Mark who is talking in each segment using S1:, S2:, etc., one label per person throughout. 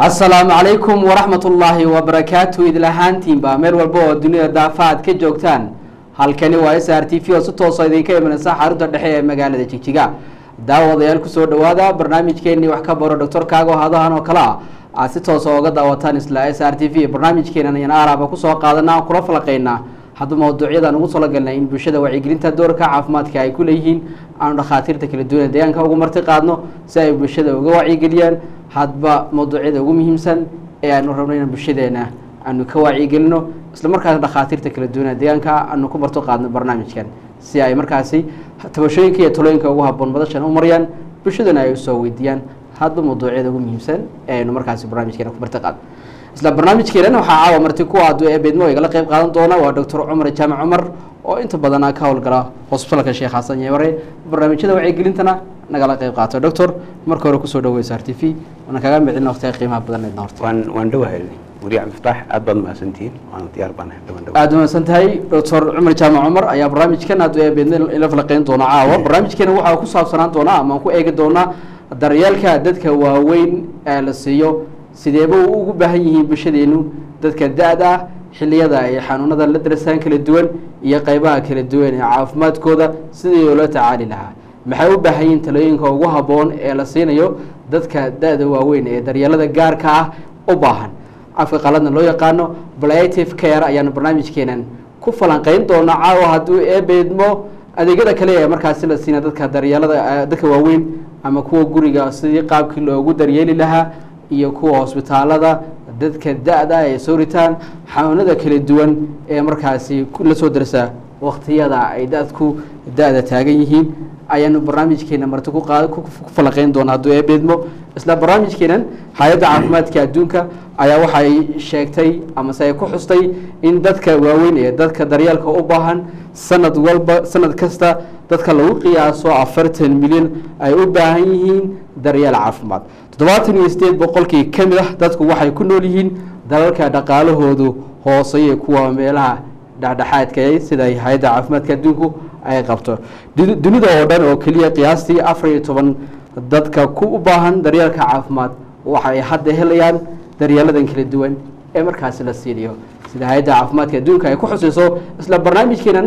S1: asalaamu calaykum waraxmat ullaahi wabarakaatu idil ahaantiinba meel walba oo dunida daafa aad ka joogtaan halkani waa s r t v oo si toosa idinka imanaysa xarunta dhexe ee magaalada jigjiga daawadayaal kusoo dhawaada barnaamijkeenii wax ka baro doctor kaago hadahan oo kale ah aad si toosa oga daawataan isla s r t v barnaamijkeenan ayaan aaraaba kusoo qaadana aan kula falaqeynaa hadba mawduucyadan ugu talagalnay in bulshada wacyigelinta doorka caafimaadka ay ku leeyihiin aanu dhakhaatiirta kala duwan ee deegaanka ugu marti qaadno si ay bulshada uga wacyigeliyaan hadba mawduucyada ugu muhiimsan ee aanu rabno inaan bulshadeena aanu ka wacyigelino isla markaas dhakhaatiirta kala duwan ee deegaanka aanu ku marto qaadno barnaamijkan si ay markaasi tabashooyinka iyo talooyinka ugu haboon madashan u mariyaan bulshadana ay usoo weydiiyaan hadba mawduucyada ugu muhiimsan ee aynu markaasi barnaamijkeena ku marti qaadno isla barnaamijkeenan waxaa caawa marti ku aadu ee beedmo igala qeyb qaadan doona waa doctor cumar jaamac cumar oo inta badan ka howlgala hosbitalka sheekh xasan yeemare barnaamijyada wacyigelintana nagala qeyb qaato doctor marka hore kusoo dhaweysa r t v waana kaga micin waqtiga qiimaha badan horta
S2: waan waan dhowahay weli cabdifataax aad baad mahadsantihiin waana diyaar baan dhawan dhawa
S1: aada umahadsan tahay doctor cumar jaamac cumar ayaa barnaamijkan aadu ee beedmo ila falaqeyn doona caawa barnaamijkeena waxaa ku saabsanaan doonaa ama aan ku eegi doonaa daryeelka dadka waaweyn ee la siiyo sideeba u ugu baahan yihiin bulshadeenu dadka da-da ah xiliyada ay xanuunada la darasaan kala duwan iyo qeybaha kala duwan ee caafimaadkooda sidii loola tacaali lahaa maxay u baahan yihiin talooyinka ugu habboon ee la siinayo dadka da-da waaweyn ee daryeelada gaarka ah u baahan afka qaladna loo yaqaano blative care ayaanu barnaamijkeenan ku falanqeyn doona caawa hadduu eebeedmo adeegyada kale ee markaasi la siina dadka daryeelada dadka waaweyn ama kuwa guriga sidii qaabkii loogu daryeeli lahaa iyo kuwa hosbitaalada dadka da-da ay soo ritaan xanuunada kala duwan ee markaasi la soo darsaa waktiyada ay dadku da-da taagan yihiin ayaanu barnaamijkeena marti ku falaqeyn doona hadduu eebeedmo isla barnaamijkeenan hay-adda caafimaadka adduunka ayaa waxay sheegtay amase ay ku xustay in dadka waaweyn ee dadka daryeelka u baahan sanad walba sanad kasta dadka lagu qiyaaso afartan milyan ay u baahan yihiin daryeel caafimaad toddobaatan iyo sideed boqolkii ka mid ah dadku waxay ku nool yihiin dalalka dhaqaalahoodu hooseeye kuwa meelaha dhexdhexaadka sida hay-adda caafimaadka adduunku ay qabto dunida oo dhan oo keliya qiyaastii afar iyo toban dadka ku u baahan daryeelka caafimaad waxay hadda helayaan daryeeladan kala duwan ee markaasi la siinayo sida hay-adda caafimaadka adduunka ay ku xuseyso isla barnaamijkeenan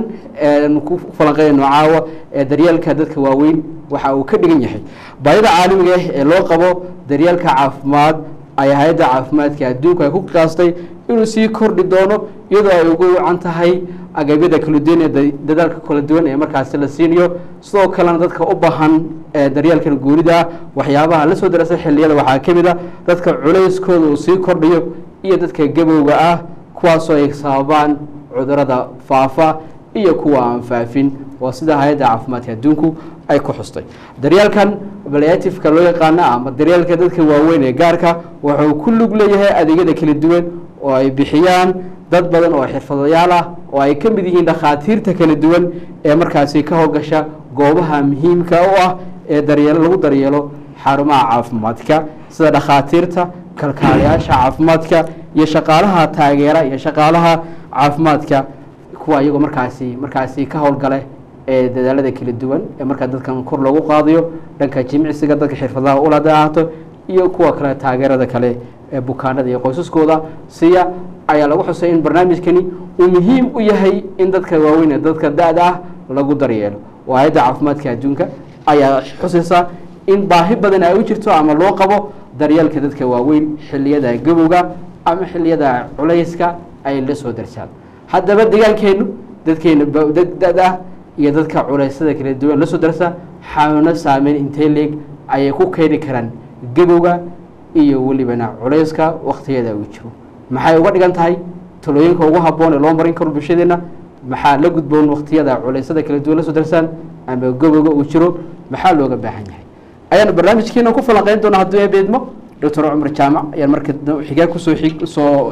S1: ku falanqeynayno caawa ee daryeelka dadka waaweyn waxa uu ka dhigan yahay baahida caalamiga ah ee loo qabo daryeelka caafimaad ay hay-adda caafimaadka adduunku ay ku qiyaastay inuu sii kordhi doono iyadoo ay ugu wacan tahay agabyada kala duwan ee dadaalka kala duwan ee markaasi la siinayo sidoo kalena dadka u baahan daryeelkan guurida waxyaabaha la soo darasa xiliyada waxaa ka mid a dadka culayskooda uu sii kordhayo iyo dadka gabowga ah kuwaasoo ay sababaan cudurada faafa iyo kuwa aan faafin waa sida hay-adda caafimaadka adduunku ay ku xustay daryeelkan baliatifka loo yaqaano ama daryeelka dadka waaweyn ee gaarka wuxuu ku lug leeyahay adeegyada kala duwan oo ay bixiyaan dad badan oo xirfadayaal ah oo ay ka mid yihiin dhakhaatiirta kala duwan ee markaasi ka howlgasha goobaha muhiimka u ah ee daryeelo lagu daryeelo xarumaha caafimaadka sida dhakhaatiirta kalkaalayaasha caafimaadka iyo shaqaalaha taageera iyo shaqaalaha caafimaadka kuwa iyagoo markaasi markaasi ka howlgale ee dadaalada kala duwan ee markaa dadkan kor loogu qaadayo dhanka jimicsiga dadka xirfadaha ulada ahaato iyo kuwa kale taageerada kale ee bukaanada iyo qoysaskooda siya ayaa lagu xusay in barnaamijkani uu muhiim u yahay in dadka waaweyn ee dadka da-da ah lagu daryeelo oo hay-adda caafimaadka adduunka ayaa xusaysa in baahi badan ay u jirto ama loo qabo daryeelka dadka waaweyn xiliyada gabowga ama xiliyada culayska ay la soo darsaan haddaba dagaalkeenu dadkeena da-da iyo dadka culeysyada kala duwan la soo darsa xanuuno saameyn intee leeg ayay ku keeni karaan gabowga iyo welibana culayska waktiyada uu jiro maxay uga dhigan tahay talooyinka ugu habboon ee loo marin karo bulshadeena maxaa la gudboon waktiyada culeysyada kala duwan la soo darsaan ama gabowga uu jiro maxaa looga baahan yahay ayaanu barnaamijkeena ku falanqeyn doona hadduu eebeedmo doctor cumar jaamac ayaan marka xigaa kusoo soo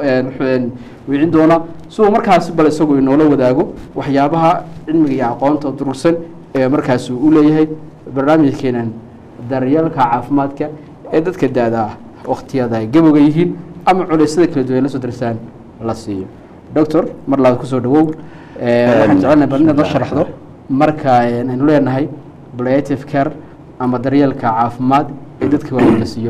S1: wicin doona si uu markaasi bal isagu inoola wadaago waxyaabaha cilmiga iyo aqoonta durugsan ee markaasi u leeyahay barnaamijkeenan daryeelka caafimaadka ee dadka da-da ah waktiyada ay gabowga yihiin ama culeysyada kala duwan la soo darsaan la siiyo doctor mar labaad kusoo dhawow waxaan jecelnahay bal inaad noo sharaxdo marka aynu leenahay blative care ama daryeelka caafimaad ee dadka waaweyn la siiyo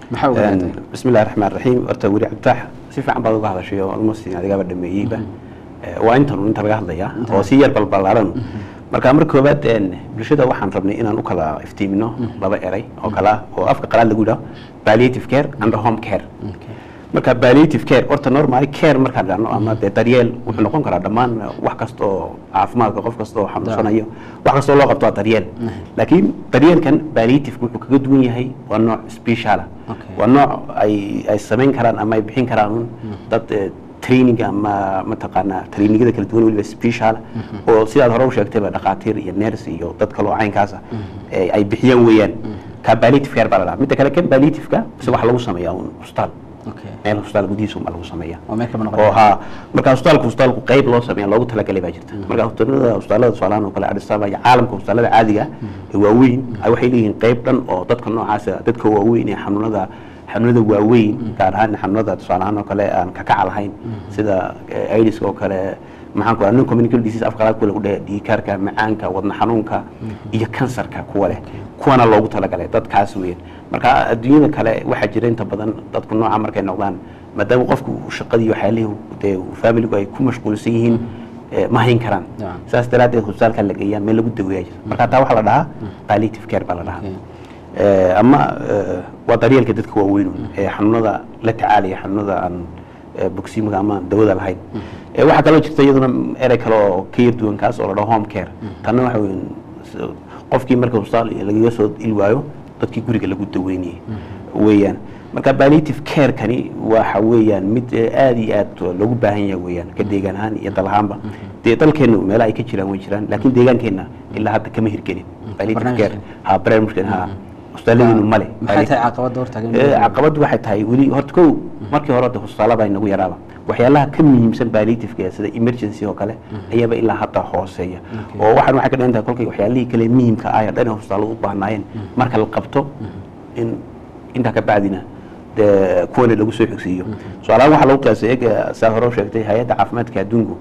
S1: maxaa uga hadlay
S2: bismi illahi raxmaan raxiim horta weli cabdifaax si fiican baad uga hadashay oo almost adigaaba dhameeyeyba Eh, waa intan inta laga hadlayaa oo si yar balbalaaran marka mar koowaad een, bulshada waxaan rabnay inaan u kala iftiimino laba eray oo kala ah oo afka qalaad lagu yidhaho palliative care and home care marka palliative care horta normal care markaan dhahno ama dee daryeel wuxuu noqon karaa dhammaan wax kasta oo caafimaadka qof kasta oo xanuunsanayo wax kasta oo loo qabto waa daryeel laakiin daryeelkan palliative wuxuu kaga duwan yahay waa nooc special ah
S1: Okay.
S2: waa nooc ay ay samayn karaan ama ay bixin karaan un dad eh, training ama mataqaanaa trainingada kala duwan weliba special oo sidaad hore u sheegtayba dhakhaatiir iyo nurse iyo dad kale oo caynkaas ah eh, ay bixiyaan weeyaan ka palliative care baa la dhahaa midda kale kan palliative-ka se waxa lagu sameeyaa un hospital
S1: okay
S2: meel hospital gudihiisa unbaa lagu sameeyaa
S1: waa meel kama
S2: oo
S1: noqon
S2: haa marka hospitaalku hospitaalku qayb loo sameeya loogu talagalay baa jirta marka hospitaalada hospitaalada tusaalahan oo kale Addis Ababa iyo caalamka hospitaalada caadiga ah ee waaweyn ay waxay leeyihiin qayb dhan oo dadka noocaas ah dadka waaweyn ee xanuunada xanuunada waaweyn gaar ahaan xanuunada tusaalahaan oo kale aan ka kaca lahayn sida eh, AIDS oo kale maxaan ku non communicable disease afka qalaad kuwa lagu dhahay dhiigkarka macaanka wadna xanuunka iyo kansarka kuwa leh kuwana loogu talagalay dadkaas weeyaan marka adduunyada kale waxaa jira inta badan dadku nooca markay noqdaan maadaama qofku uu shaqadii waxyaalihii dee familigu ay ku mashquulsan yihiin eh, ma hayn karaan
S1: Yeah.
S2: saas daraaddeed hospitaalka la geeyaa meel lagu daweeyaa jira marka taa waxaa la dhahaa palliative care baa la dhahaa
S1: Okay.
S2: Eh, ama eh, waa daryeelka dadka waaweyn un, ee xanuunada la tacaalaya xanuunada aan eh, bogsiimada ama aan dawada lahayn Eh, waxaa kaloo jirta iyaduna erey kale oo ka yar duwan kaas oo la dhaho home care tanna waxa weyn s- qofkii marka hospitaal lagaga soo ilwaayo dadkii guriga lagu daweynayay weeyaan marka palliative care kani waxa weeyaan mid eh, aad iyo aad loogu baahan yahay weeyaan ka deegaan ahaan iyo dal ahaanba dee dalkeennu meelaha ay ka jiraan way jiraan laakiin deegaankeenna ilaa hadda kama hirgelin palliative care
S1: barnaamijkan.
S2: ha barnaamijkan ha hospitaaladeennu male
S1: maxay tahay caqabadda hortaagan
S2: Eh, caqabaddu waxay tahay weli horta kow markii hore de hospitaalada ay nagu yaraaba waxyaalaha ka muhiimsan palliative-ka sida emergency oo kale ayaaba ilaa hadda hooseeya oo waxaan waxay ka dhigan tahay kolkay waxyaalihii kale muhiimka ah ee dhan ee hospitaaladu u baahnaayeen marka la qabto in intaa ka bacdina dee kuwana lagu soo xigsiiyo su-aalahan waxaa lagu qiyaasay ega saa hore u sheegtay hay-adda caafimaadka adduunku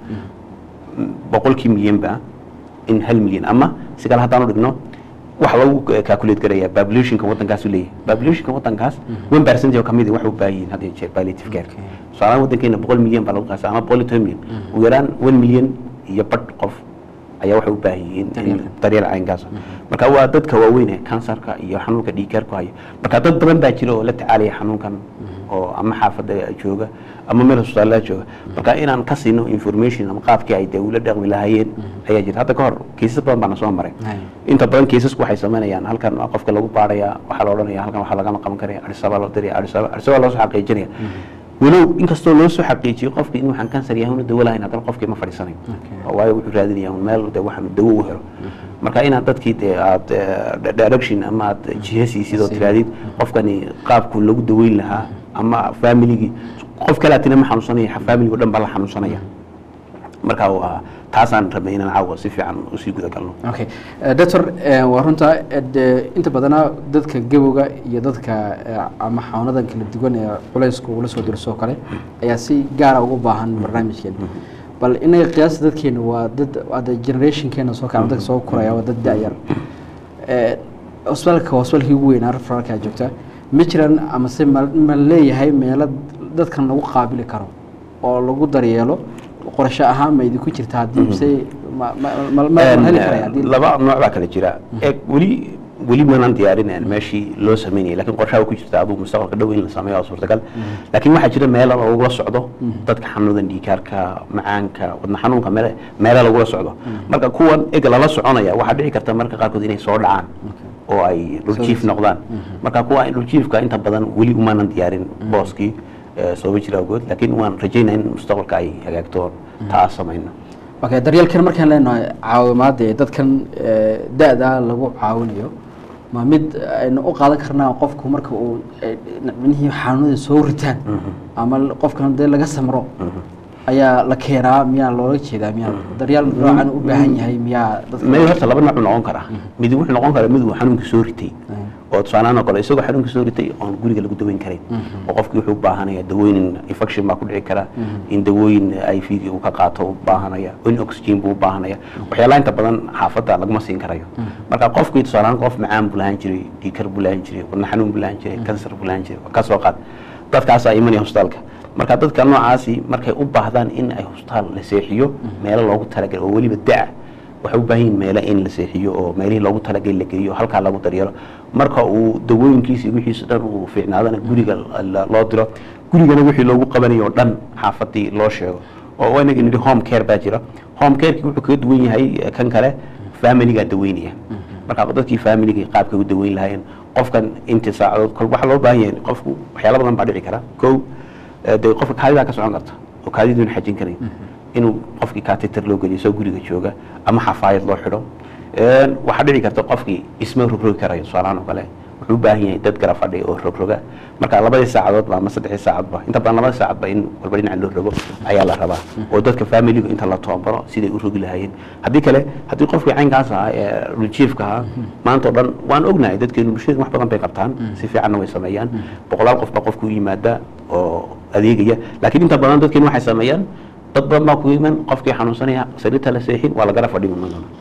S2: boqolkii milyanba in hal milyan ama si kale haddaan u dhigno waxa lagu calculate garaya populationka waddankaas u leeyahay populationka waddankaas one percent oo kamid waxay u baahan yihiin hadda iyo jeer palliative care tusaalahaan waddankeena boqol milyan baa lagu qiyaasa ama boqol iyo toban milyan ugu yaraan one milyan iyo badh qof ayaa waxay u baahan yihiin in
S1: Daryeel.
S2: daryeel caynkaas marka waa dadka waaweyn ee kansarka iyo xanuunka dhiigkarku haya marka dad badan baa jira oo la tacaalaya xanuunkan oo ama xaafadda jooga ama meel hospitaallada jooga marka inaan ka siino information ama qaabkii ay dee ula dhaqmi lahaayeen ayaa jira hadda ka hor kiisas badan baana soo maray
S1: Hay.
S2: inta badan kiisasku waxay samaynayaan halkan waa qofka lagu baaraya waxaa la odhanaya halkan waxaa lagama qaban karaya arisaba loo diraya arisaba arisaba loo soo xaqiijinaya walow inkastoo loo soo xaqiijiyo qofka in waxaan kansar yahay una dawo lahayn haddana qofkii ma fadhiisanayo
S1: Okay.
S2: waayo wuxuu raadinaya un meel de waxaan dawo u helo marka inaad dadkii dee aad eh, direction ama aad jihasiisid oo
S1: Si.
S2: tiraadid qofkani qaabku lagu daweyn lahaa ama familigii qof kalaatina ma xanuunsanaya familigo dhan baa la xanuunsanaya marka waa taasaan rabnay inaan caawa si fiican usii guda galno
S1: okay Eh, doctor eh, waa runta eh, de- inta badana dadka gabowga iyo dadka eh, ama xanuunadan kala duwan ee culaysku ula soo dirso kale ayaa si gaara ugu baahan barnaamijkeen bal inaga qiyaasta dadkeena waa dad hadda generationkeena soo kaca dadka soo koraya waa dad da-yar Eh, hospitaalka waa hospitaalkii ugu weynaa referalka joogta ma jiraan ama se ma ma leeyahay meelo dadkan lagu qaabili karo oo lagu daryeelo qorshe ahaan ma idinku jirta haddii se ma ma ma- ma ma heli karaya haddii
S2: laba nooc baa kala jira eeg weli weli maanaan diyaarineen meeshii loo sameynayay lakin qorshaha ku jirta aduu mustaqbalka dhow in la sameeyo waa suurtagal laakiin waxaa jira meelo lagula socdo dadka xanuunadan dhiigkaarka macaanka wadna xanuunka meele meelo lagula socdo marka kuwan eg lala soconaya waxaa dhici karta marka qaarkood inay soo dhacaan oo ay dhuljiif noqdaan marka kuwa dhuljiifka inta badan weli umaanan diyaarin booskii eh, sooba jira awgood laakiin waan rajaynaa in mustaqbalka ay hagaagto taa samayno
S1: okay daryeelkan markaan leenahay caawimaada ee dadkan eh, da-da lagu caawinayo ma mid aynu u qaadan karnaa qofku marka uu eh, minihii xanuunada soo ritaan ama qofkan dee laga samro ayaa la keenaa miyaa loola jeedaa miyaa daryeel noocan u baahan yahay miyaa dadka
S2: mid horta laba nooc uu noqon karaa mid wuxuu noqon karaa mid uu xanuunka soo ritay oo tusaalahaan oo kale isagoo xanuunka soo ritay oon guriga lagu daweyn karin oo qofkii wuxuu u baahanaya dawooyin infection baa ku dhici kara in dawooyin i v uu ka qaato u baahanaya in oxygen buu u baahanaya waxyaalaha inta badan xaafadda laguma siin karayo marka qofkii tusaalahaan qof macaan buu lahaan jiray dhiikar buu lahaan jiray wadna xanuun buu lahaan jiray kansar buu lahaan jiray ka soo qaad dadkaasaa imanaya hosbitaalka marka dadka noocaasi markay u baahdaan in ay hosbitaal la seexiyo meelo loogu talagalay oo weliba da waxay u baahan yihin meelo in la seexiyo oo meelihii loogu talagalay la geeyo halkaa lagu daryeelo marka uu dawooyinkiisa wixiisa dhan uu fiicnaadana guriga loo diro gurigana wixii loogu qabanayo oo dhan xaafadii loo sheego oo inaga nidhi home care baa jira home careki wuxuu kaga duwan yahay kan kale familigaa daweynaya marka dadkii familiga qaabkay u daweyn lahaayeen qofkan intii saacadood kol waxaa loo baahan yahay qofku waxyaala badan baa dhici kara kow dee qofka kaadidaa ka socon karta oo kaadiduuna xajin karayn inuu qofkii kateter loo geliyo soo guriga jooga ama xafaayad loo xidho waxaa dhici karta qofkii isma rogrogi karayo tusaalahaan oo kale wuxuu u baahan yahay dad gara fadhiya oo rogroga marka labadii saacadoodba ama saddexdii saacadba inta badan labadii saacadba in walba dhinaca loo rogo ayaa la rabaa oo dadka familiga inta la toobaro siday u rogi lahaayeen haddii kale haddii qofkii caynkaas ahaa ee rujiifka ahaa maanta o dhan waan ognahay dadkeenu bulshada wax badan bay qabtaan si fiicanna way sameeyaan boqolaal qof baa qofku u yimaada oo adeegaya laakiin inta badan dadkeenu waxay sameeyaan dad badan baa ku iman qofkii xanuunsanaya sariirta la seexin waa lagara fadhi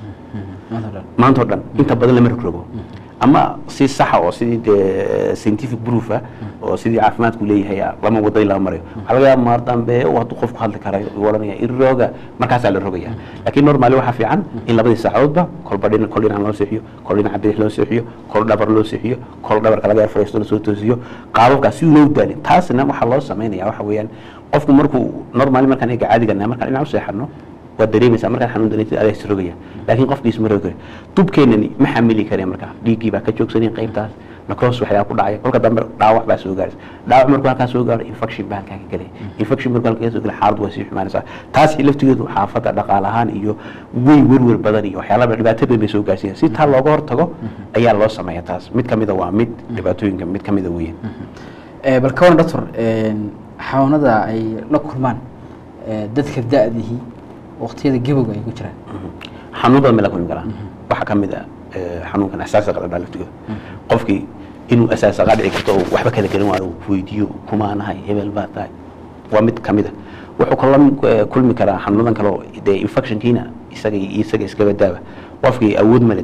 S2: maanta o dhan inta badan lama rogrogo ama si saxa oo sidii dee scientific proof ah oo sidii caafimaadku leeyahay lama wada in laga marayo waxaa laga yaaba maar dambe hadduu qofku hadli karayo uu odhanaya irooga markaasaa la rogaya laakiin normally waxaa fiican in labadii saacadoodba kolba dhina kol dhinac loo seexiyo kol dhinaca bidix loo seexiyo kol dhabar loo seexiyo kol dhabarka laga yar fadhiisto lasoo toosiyo qaababkaas si loo daalin taasna waxaa loo samaynaya waxa weeyaan qofku markuu normally markaan eega caadiga markaan dhinac u seexano waad dareemaysaa markaad xanuun dareentid adaa isrogaya laakiin qofkiis ma rogi kare dubkeenani ma xamili kare marka dhiiggii baa ka joogsanaya qaybtaas necros waxyaa ku dhacaya kolka dambe dhaawac baa soo gaaraysa dhaawac markuu halkaa soo gaaro infection baa halkaa ka gelaya infection markuu halkaa soo gelaya xaaladu waa sii xumaanaysaa taasi laftigeedu xaafadda dhaqaale ahaan iyo wey werwer badan iyo waxyaalaha dhibaato badan bay soo gaarsiiyaan si taa looga hortago ayaa loo sameeya taas mid kamida waa mid dhibaatooyinka mid kamida weeyaan
S1: bal ka waran doctor xanuunada ay la kulmaan dadka da-dihii waqtiyada gebowga ay ku jiraan
S2: xanuun badan bay la kulmi karaan waxaa ka mid a xanuunkan asaasiga dhadhaa laftigooda qofkii inuu asaasaqa dhici karto oo waxba kala gelin waayo weydiiyo kumaanahay hebel baa tahay waa mid ka mid a wuxuu kala kulmi karaa xanuunadan kale oo dee infectionkiina isaga isaga iskaba daaba qofkii awood male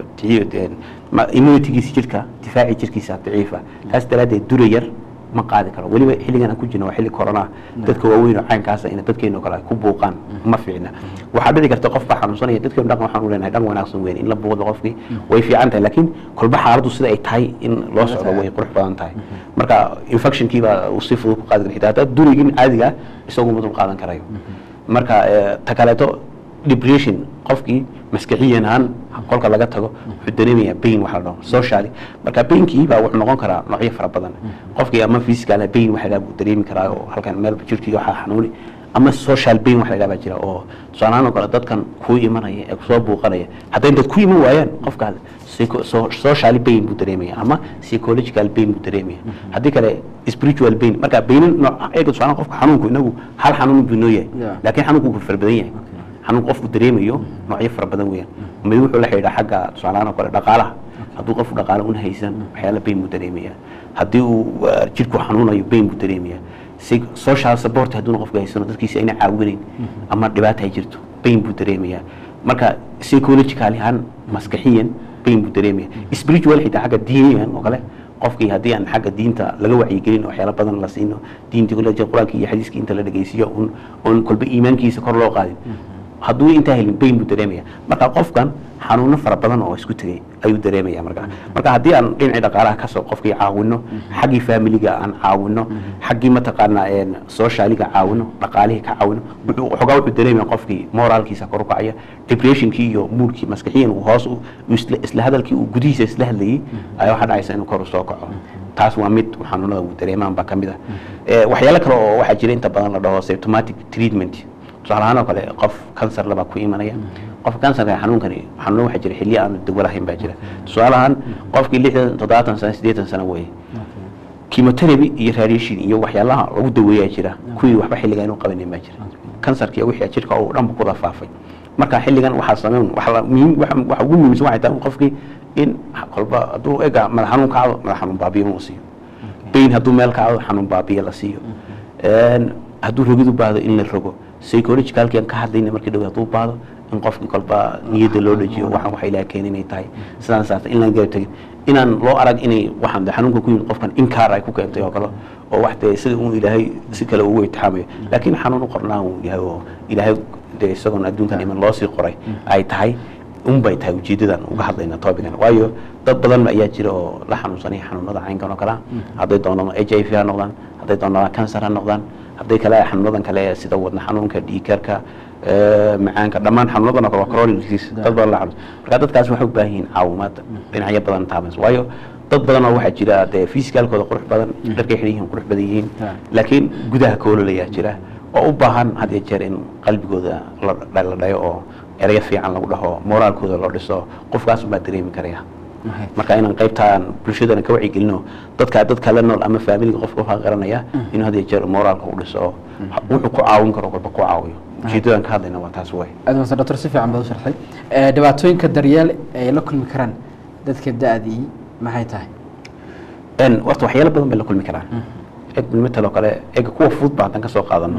S2: immunitygiisa jirka difaaci jirkiisa daciifa taas daraaddeed dura yar ma qaadi karo weliba xilligan aan ku jirna waa xilli corona dadka waaweyn oo caynkaasa in dadkeenu kale ku buuqaan ma fiicna waxaa dhici karta qof baa xanuunsanaya dadkeenu dhaqan waxaan u leenahay dhaqan wanaagsan weyn in la buuqdo qofkii way fiican tahay laakiin kolba xaaladdu sida ay tahay in loo socdo way qurux badan tahay marka infectionkii baa uu si fudud ku qaadi kara xitaa haddaa durigin caadiga isagu ma dul qaadan karayo marka ta kaleeto depression qofkii maskaxiyan ahaan kolka laga tago wuxuu dareemaya bain waxa la dhaho socially marka bainkii baa wuxuu noqon karaa noocyo fara badan qofkii ama physical bain waxa la buu dareemi karaa oo halkan meel jirkii waxa xanuuni ama social bain waxa la baa jira oo tusaalahaan oo kale dadkan kuu imanaya ee kusoo buuqanaya hadday dad ku iman waayaan qofkaas social bain buu dareemaya ama psychological bain buu dareemaya haddii kale spiritual bain marka bainin nooc eega tusaalahaan qofka xanuunku inagu hal xanuun buu noo yahay laakiin xanuunku wuu fara badan yahay xanuun qofku dareemayo noocyo fara badan weeyaan mid wuxuu la xidhiidha xagga tusaalahaan oo kale dhaqaalaha hadduu qofku dhaqaale una haysan waxyaala bain buu dareemaya haddii uu jirku xanuunayo bain buu dareemaya social support hadduuna qofku haysano dadkiisa ayna caawinayn ama dhibaata ay jirto bain buu dareemaya marka psychological ahaan maskaxiyan bain buu dareemaya spiritual xitaa xagga diiniyan oo kale qofkii haddii aan xagga diinta laga wacyigelin oo waxyaala badan la siino diintii kule qur-aanka iyo xadiiskii inta la dhegeysiyo un oon kolba iimaankiisa kor loo qaadin hadduu intaa helin bain buu dareemaya marka qofkan xanuuno fara badan oo isku tegay ayuu dareemaya marka marka haddii aan dhinacii dhaqaalaha kasoo qofkii caawino xaggii familiga aan caawino xaggii mataqaanaa socialiga caawino dhaqaalihii ka caawino xogaa wuxuu dareemaya qofkii moraalkiisa kor u kacaya depressionkii iyo moodkii maskaxiyan uu hoos isla hadalkii uu gudihiisa isla hadlayay ayaa waxaa dhacaysa inuu kor u soo kaco taas waa mid xanuunada uu dareemaan baa ka mid ah waxyaalo kale oo waxaa jira inta badan la dhaho symptomatic treatment tusaale ahaan oo kale qof kansar labaa ku imanaya qofka kansarka xanuunkani xanuuno waxaa jira xilliyo aan dawo lahayn baa jira tusaale ahaan qofkii lixdan toddobaatan sano siddeetan sano weeye chemotherapy iyo radiation iyo waxyaalaha lagu daweeyaa jira kuwii waxba xilliga inuu qabanin baa jira kansarka iyo wixii jirka oo dhanba kuda faafay marka xilligan waxaa sameyn waxa la- muhiim waxa waxa ugu muhiimsan waxay tahay in qofkii in kolba hadduu ega madax xanuun kacdo madax xanuun baabiyo uu siiyo bayn hadduu meel kacdo xanuun baabiyo la siiyo Een, hadduu rogid u baahdo in la rogo psychologicalki aan ka hadlayna markii dhow hadduu baahdo in qofkii kolba niyadda loo dhajiyo waxaan waxa ilaah keenay inay tahay sidaan saarta in laan garab tegin inaan loo arag inay waxaan de xanuunka ku yimid qofkan inkaar ay ku keentay oo kale oo wax dee sida uu ilaahay si kale ugu itixaamayo laakiin xanuun u qornaa uu yahay oo ilaahay dee isagoon adduunkan iman loo sii qoray ay tahay unbay tahay ujeedadan uga hadlayna topican waayo dad badan ayaa jira oo la xanuunsanaya xanuunada caynkan oo kale ah hadday doonaan h i v ha noqdaan hadday doonaan cancer ha noqdaan hadday kale xanuunadan kale sida wadna xanuunka dhiigkarka macaanka dhammaan xanuunadan oo kale waa chronic disease dad badan la xanuunsan marka dadkaas waxay u baahan yihiin caawimaad dhinacyo badan taabanaysa waayo dad badan oo waxaa jira dee physicalkooda qurux badan dharkay xidhan yihiin qurux badan yihiin
S1: Ha.
S2: laakiin gudaha koololayaa jira oo u baahan had iyo jeer in qalbigooda la la dhayo oo erayo fiican lagu dhaho moraalkooda loo dhiso qofkaas unbaa dareemi karaya marka inaan qaybtaan bulshadana ka wacyigelino dadka dadka la nool ama faamiliga qofka waxaa garanaya inuu had iyo jeer moraalka u dhiso oo wuxuu ku caawin karo kolba ku caawiyo ujeedadan ka hadlayna waa taas way
S1: aad masan doctor si fiican baad u sharxay Eh, dhibaatooyinka daryeel ay la kulmi karaan dadka da-dii maxay tahay
S2: n horta waxyaalo badan bay la kulmi karaan eg matal oo kale ega kuwa fudud ba haddaan ka soo qaadano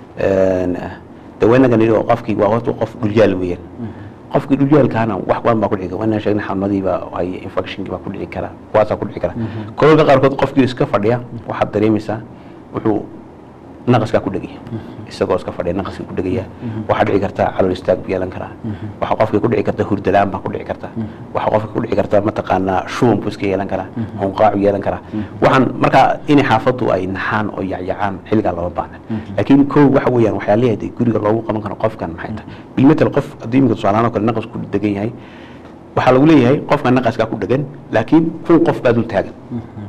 S2: de waynaga nidhi oo qofkii waa horta qof dhulyaal weeyaan qofkii dhulyaalkaana wax badan baa ku dhici kara waynaan sheegnay xanuunadiiba ay infectionkii baa ku dhici kara kuwaasaa ku dhici kara kololka qaarkood qofkii iska fadhiya waxaad dareemaysaa wuxuu naqaskaa ku dhegaya isagoo iska fadhiya naqaska ku dhegaya waxaa dhici karta calool istaag bu yeelan karaa waxaa qofka ku dhici karta hurdalaan baa ku dhici karta waxaa qofka ku dhici karta mataqaanaa shuban buu iska yeelan karaa hunqaacu yeelan karaa waxaan markaa inay xaafaddu ay naxaan oo yacyacaan xilligaa lama baahna laakiin kow waxa weeyaan waxyaalaha dee guriga loogu qaban karo qofkan maxay tahay bilmetel qof haddii imika tusaalahaan oo kale naqas ku degan yahay waxaa lagu leeyahay qofka naqaskaa ku dhegan laakiin kun qof baa dul taagan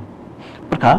S2: marka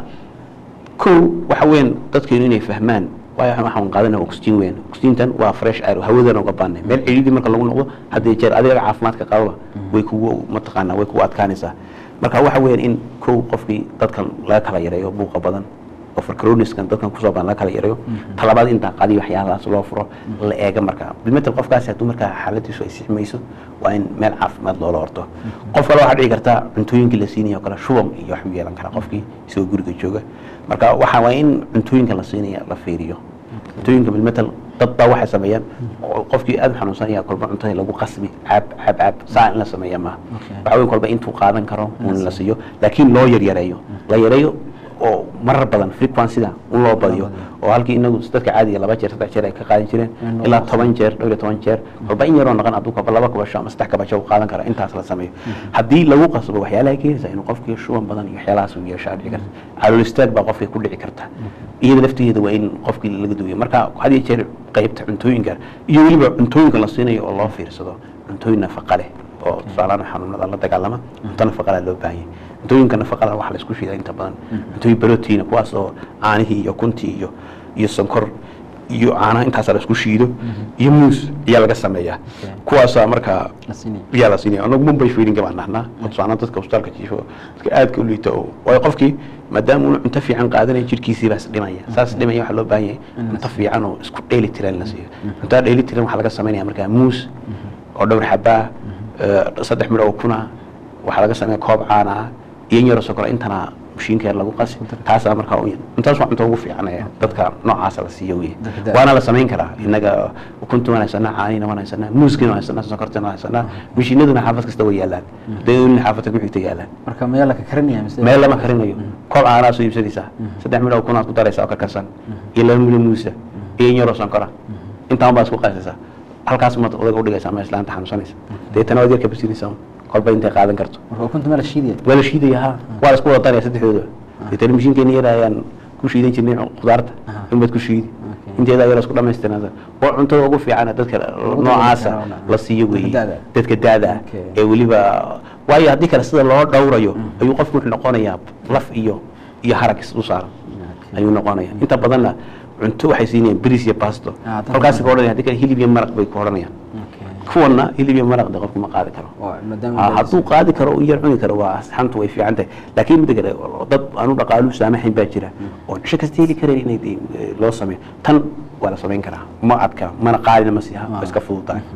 S2: kow waxa weeyaan dadkeenu inay fahmaan waayo waxaan- waxaan qaadanaya oxygen weyn oxygentan waa fresh air hawadan uga baanay meel cidhiidhi marka lagu noqdo haddii jeer adiga caafimaadka qababa way kugu mataqaanaa way kugu adkaanaysaa marka waxa weeyaan in kow qofkii dadka laga kala yareeyo buuqa badan oo farcaroniskan dadkan kusoo badan laga kala yareeyo talabaad intaa qadiyo waxyaalahaas loo furo la eega marka bilmetel qofkaasi hadduu markaa xaaladiisu ay sixmayso waa in meel caafimaad loola horto qof kale waxaa dhici karta cuntooyinkii la siinayo kale shubam iyo waxbuu yeelan karaa qofkii isagoo guriga jooga marka waxa waa in cuntooyinka la siinaya la fiiriyo cuntooyinka bilmetel dad baa waxay sameeyaan oo qofkii aad u xanuunsan yahay kolba cuntada lagu qasbi caab caab caab saa in la sameeya maaha waxa weyn kolba intuu qaadan karo un la siiyo laakiin loo yaryareeyo la yareeyo oo marar badan frequencyda un loo badiyo oo halkii inagu dadka caadiga laba jeer saddex jeer ay ka qaadan jireen
S1: In loo
S2: ilaa
S1: qasbo.
S2: toban jeer dhowr iyo toban jeer kolba in yaroo naqan hadduu kolba laba kabasho ama saddex kabasho uu qaadan kara intaas la sameeyo haddii lagu qasbo waxyaalaha keenaysa inuu qofkii shuban badan iyo waxyaalahaas uu yeesho aad dhici karta calool istaag baa qofkii ku dhici karta iyada laftigeeda waa in qofkii laga duwiyo marka had iyo jeer qaybta cuntooyinka iyo weliba cuntooyinka la siinayo oo loo fiirsado cuntooyin nafaqa leh oo tusaalahaan xanuunada la dagaalama cunto nafaqala loo baahan yahay cuntooyinka nafaqada waxaa la isku shiidaa inta badan cuntooyin protein kuwaas oo caanihii iyo kuntii iyo iyo sonkor iyo caanaha intaasaa la isku shiido iyo muus ayaa laga sameeyaa kuwaasaa markaa
S1: la siinaya
S2: yaa la siinaya anagu mumbai feedinga baan nahnaa oo tusaalahaan dadka hosbitaalka jiifo dadka aadka u liita oo waayo qofkii maadaama uuna cunto fiican qaadanaya jirkiisii baas dhimaya saas dhimaya waxaa loo baahan yahay cunto fiican oo isku dheeli tiran la siiyo cuntada dheeli tiran waxaa laga samaynaya markaa muus oo dhowr xabaa eh, saddex midho oo kuna waxaa laga sameeya koob caana ah iyo in yaroo sokora intana mashiinkeer lagu qasi taasaa markaa u cuntaas waa cunto ugu fiican ee dadka noocaasa la siiyo wey
S1: Dadka da-
S2: waana la samayn karaa innaga ukunta waan haysanaa caanina waan haysanaa muuskina waan haysanaa sokortina waan haysanaa mashiinaduna xaafad kasta way yaalaan hadday olin xaafadka ku xigta yaalaan
S1: marka maya la ka karinaya mise
S2: meel lama karinayo koob caanaa soo iibsanaysaa saddex midho kunaad ku daraysaa oo karkarsan iyo laba midho muusa iyo in yaroo sonkora intaan baa isku qasaysaa halkaas maad odaga udhigaysaa ama islaanta xanuunsanaysa deetana waad yarka basinaysaa kolba intay qaadan karto
S1: marka ukunta meel la shiidaya
S2: waa la shiidaya ha waa la isku wada daraya saddexdooda deetana mashiinkeeni yara ayaan ku shiidan jirnay khudaarta
S1: Aha.
S2: in baad ku shiidi
S1: Okay.
S2: inteeda ayara isku dhamaystirnaa waa cuntada ugu fiican ee dadka noocaasa
S1: karo, na-
S2: la siiyo
S1: dadka
S2: weeye
S1: da'da.
S2: dadka daada ah
S1: Okay.
S2: ee weliba waayo haddii kale sida loo dhowrayo ayuu qofku wuxuu noqonayaa laf iyo iyo harag is u saaran ayuu noqonaya inta badanna cunto waxay siinayaan bris iyo basto
S1: Ah, dadka
S2: halkaas
S1: badan.
S2: ka odhanaya haddii kale hilib iyo maraq bay ku odhanayaan kuwanna hilib iyo maraq de qofku ma qaadi karo
S1: oo maadaama
S2: Ah, hadduu qaadi karo u yar cuni karo waa xantu way fiican tahay laakiin midda kale dad aanu dhaqaalu saamaxayn baa jira oo cisho kasta heli karayn inay dee, eh, loo sameeyo tan waa la samayn karaa ma adka mana qaalina ma siiha waa iska fududahay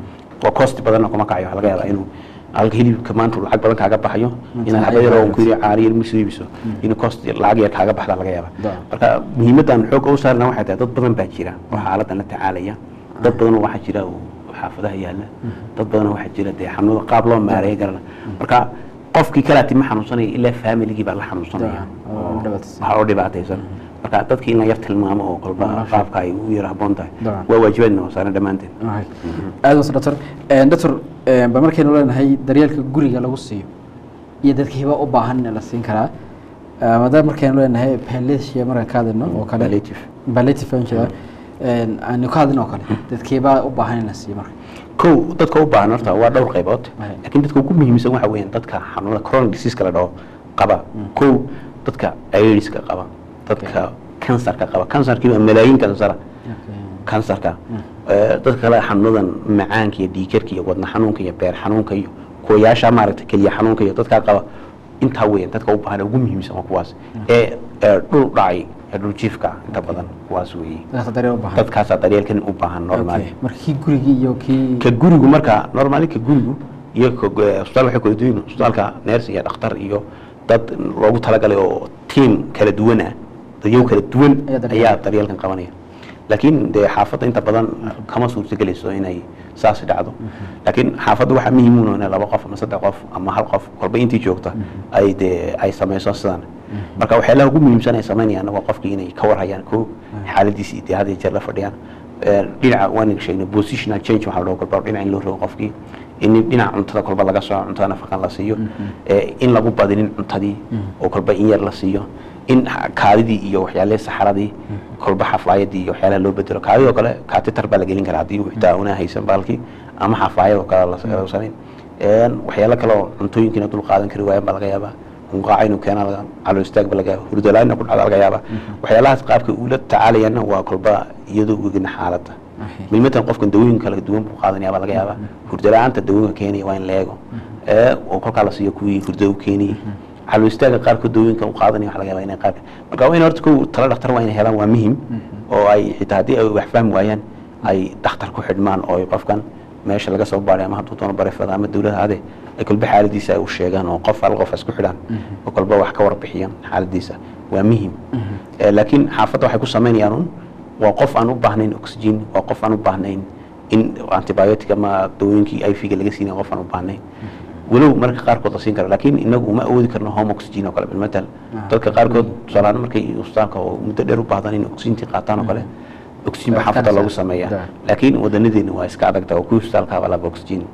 S2: waa cost badanna kuma kacayo waxaa laga yaabaa inuu halka hilibka maanta uu lacag badan kaaga baxayo
S1: Mm.
S2: inaad xabad yar oo ku yiri caari yar misu iibiso inuu cost lacag yar kaaga baxda laga yaabaa
S1: Da.
S2: marka muhiimadan xoog u saarna waxay tahay dad badan baa jira oo xaaladan la tacaalaya dad badan waxaa jira oo xaafadaha yaala dad badan waxaa jira dee xanuunada qaab loo maareeyo garana marka qofkii kalaati ma xanuunsanaya ilaa familigii baa la xanuunsanaya
S1: Da, oo dhibaataysan.
S2: waxaa oo dhibaataysan marka dadkii in la yar tilmaamo oo kolba
S1: Nolosha.
S2: qaabka ay u yar habboon tahay
S1: Da.
S2: waa waajibaadna saaran dhammaanteen
S1: Right. aad waas doctor doctor ba markaynu leenahay daryeelka guriga lagu siiyo iyo dadka hiba u baahan in la siin karaa Ah, maadaama markaynu leenahay palliative markaan ka hadlayno oo kale
S2: Palliative.
S1: palliative aan jeedaa Een, aanu ka hadlayno oo kale dadka hiba u baahan in la siiyo marka
S2: kow dadka u baahan horta waa dhowr qaybood
S1: Right.
S2: laakiin dadka ugu muhiimsan waxa weeyaan dadka xanuunada chronic disease la dhaho qaba kow dadka aidiska qaba dadka kansarka qaba kansarkii waa malaayiin kansara kansarka Eh, dadka kale xanuunadan macaanka iyo dhiikarka iyo wadna xanuunka iyo beer xanuunka iyo kuwayaasha maaragtay keliya xanuunka iyo dadkaa qaba intaa weeyaan dadka u baahan ee ugu muhiimsan waa kuwaas ee ee dhul dhacay ee dhul jiifka ah inta badan kuwaas weeye
S1: dadka daryeel u baahan
S2: dadkaasaa daryeelkan u baahan normaali
S1: Okay. marka kii gurigii iyo kii
S2: ka gurigu marka normaali ka gurigu iyo ka eh, isbitaal waxay kala duwan yihiin. isbitaalka neers iyo dhakhtar iyo dad loogu talagalay oo tiim kala duwan ah dadyow kala duwan
S1: Ayaa daryeelaya.
S2: ayaa daryeelkan qabanaya laakiin dee xaafadda inta badan kama suurtagelayso inay saas dhacdo laakiin xaafadda waxaa muhiim u in laba qof ama saddex qof ama hal qof kolba intii joogta ay dee ay samayso sidan marka waxyaalaha ugu muhiimsan ay samaynayaan waa qofkii inay ka warhayaan ko xaaladiisii dee had iyo jeer la fadhiyaan Eh, dhinaca waan sheegnay positional change waxaa loo kolba dhinaca in loo rogo qofkii in dhinaca cuntada kolba laga soo cuntada nafaqan la siiyo Eh, in lagu badinin cuntadii oo kolba in yar la siiyo in ha- kaadidii iyo waxyaalihii saxaradii kolba xafaayadii iyo waxyaalaha loo bedelo kaadidii oo kale kaatitar baa la gelin karaa haddii uu xitaa una haysan baalkii ama xafaayad oo kale la- la samayn Een, waxyaalo kale oo cuntooyinkiina dul qaadan kari waayaan baa laga yaabaa hunqaaca inuu keena laga calo istaag ba laga yaaba hurdalaana ku dhacda laga yaabaa waxyaalahaas qaabka ula tacaalayaana waa kolba iyadoo ogina xaaladda
S1: Okay.
S2: milmatan qofkan dawooyin kala duwan buu qaadanaya baa laga yaabaa hurdala-aanta dawooyinka keenaya waa in la eego ee oo kolkaa la siiyo kuwii hurdo u keenayay calo istaaga qaarkood dawooyinka u qaadanaya waxa laga yaabaa inay qaabka marka waa in horta kow tala dhakhtar waa inay helaan waa muhim oo ay xitaa haddii ay wax fahmi waayaan ay dhakhtar ku xidhmaan oo ay qofkan meesha laga soo baaray ama hadduu doono barefada ama dawlada hade ay kolba xaaladiisa ay u sheegaan oo qof hal qof isku xidhaan oo kolba wax ka warbixiyaan xaaladiisa waa muhim Eh, laakiin xaafadda waxay ku samaynayaan un waa qof aan u baahnayn oxygen waa qof aan u baahnayn in antibiotic ama dawooyinkii iv-ga laga siinay qof aan u baahnayn walow marka qaarkood la siin karo laakiin inagu uma awoodi karno home oxygen oo kale bilmatal dadka qaarkood tusaalahaan markay isbitaalka oo muddo dheer u baahdan in oxygentii qaataan oo kale oxygen baa xaafadda loogu sameeyaa
S1: Da.
S2: laakiin wadanadeena waa iska adagta oo kuwii isbitaalkaaba laba oxygen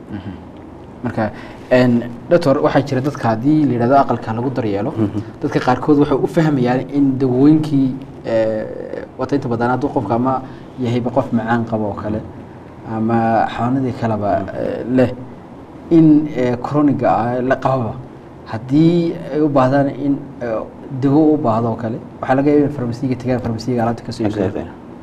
S1: marka een, doctor waxaa jira dadka haddii la yidhahdo aqalka lagu daryeelo dadka qaarkood waxay u fahmayaan in dawooyinkii eh, wata inta badan hadduu qofka ama yahayba qof macaan qabo oo kale ama xanuunadii kaleba eh, leh in eh, chroniga ah la qababa haddii ay u baahdaan in eh, dawo u baahdo oo kale waxaa laga yaaba in farmasiga tagaan farmasiga alaabta kasoo iibsado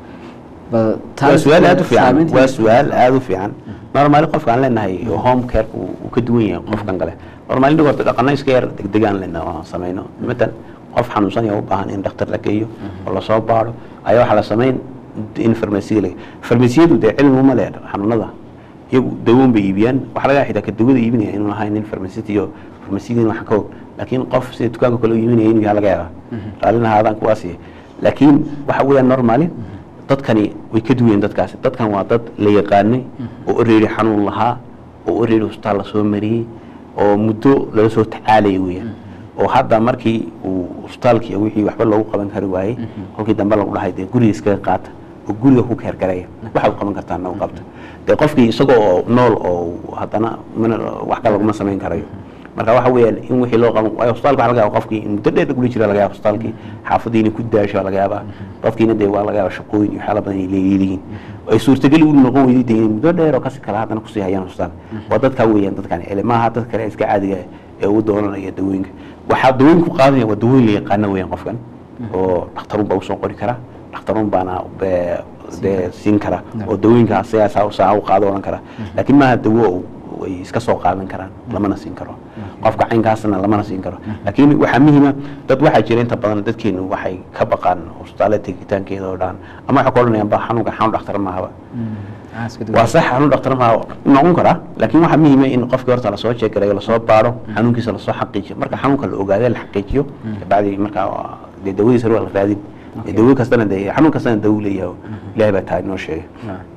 S1: Ba-
S2: waa
S1: taas
S2: su-aal aada u fiican
S1: saameynteeda-
S2: waa su-aal aada u fiican normaali qofka aan leenahay home care uu uu ka duwan yahay qofkan kale normaali dhig horta dhaqana iska yar degdeg aan leenahay oo aan samayno matan qof xanuunsan yaa u baahan in dhakhtar la geeyo oo lasoo baaro ayaa waxaa la samayn in farmasiga la farmasiyadu dee cilmi uma leh xanuunada iyagu dawoon bay iibiyaan waxaa laga xitaa ka dawada iibinaya inuu ahayn nin farmasiti iyo farmasiyiin wax ka og laakiin qof sida dukaanka kale u iibinaya inuu yahay laga yaabaa raallina haadaan kuwaasi laakiin waxa weeyaan normaali dadkani way ka duwayeen dadkaasi dadkan waa dad la yaqaanay oo oreeri xanuun lahaa oo oreeri hosbitaal lasoo mariyey oo muddo lala soo tacaalaya weeyaan oo hadda markii uu hosbitaalkii iyo wixii waxba loogu qaban kari waayey kolkii dambe lagu dhahay dee guriga iskaga qaata oo guriga ku keergareeya waxaad qaban kartaa nagu qabta dee qofkii isagoo oo nool oo haddana mana wax kale laguma samayn karayo marka waxa weeyaan in wixii loo qaban waayo hosbitaalka waxa laga yaaba qofkii in muddo dheer guli jira laga yaaba hosbitaalkii xaafadii inay ku daasho laga yaabaa qofkiina dee waa laga yaaba shaqooyin iyo waxyaala badan ay leeyihiin ay suurtageli u noqon weyday dee inay muddo dheer oo kasi kale haddana kusii hayaan hosbitaal waa dadkaa weeyaan dadkan ele maaha dad kale iska caadiga ah ee u doonanaya dawooyinka waxaa dawooyin ku qaadanaya waa dawooyin la yaqaana weeyaan qofkan oo dhakhtarun baa usoo qori kara dhakhtarun baana be- dee siin kara oo dawooyinka asagaa saa saa u qaado odhan kara laakiin maaha dawo uu- ay iska soo qaadan karaan lamana siin karo qofka caynkaasna lamana siin karo laakiin waxaa muhiima dad waxaa jira inta badan dadkeenu waxay ka baqaan hosbitaallada tegitaankeeda oo dhan ama waxay ku odhanayaan ba xanuunka xanuun dhakhtar maahaba
S1: Ah, iska duwan.
S2: waa sax xanuun dhakhtar ma noqon karaa laakiin waxaa muhiima in qofkii horta lasoo jeegarayo lasoo baaro xanuunkiisa lasoo xaqiijiyo marka xanuunka la ogaado la xaqiijiyo bacdi markaa waa- dee dawadiisa waa la raadin
S1: Okay.
S2: dawo kastana dee xanuun kastana dawo leeyahay ilaahay baa taa inoo sheegay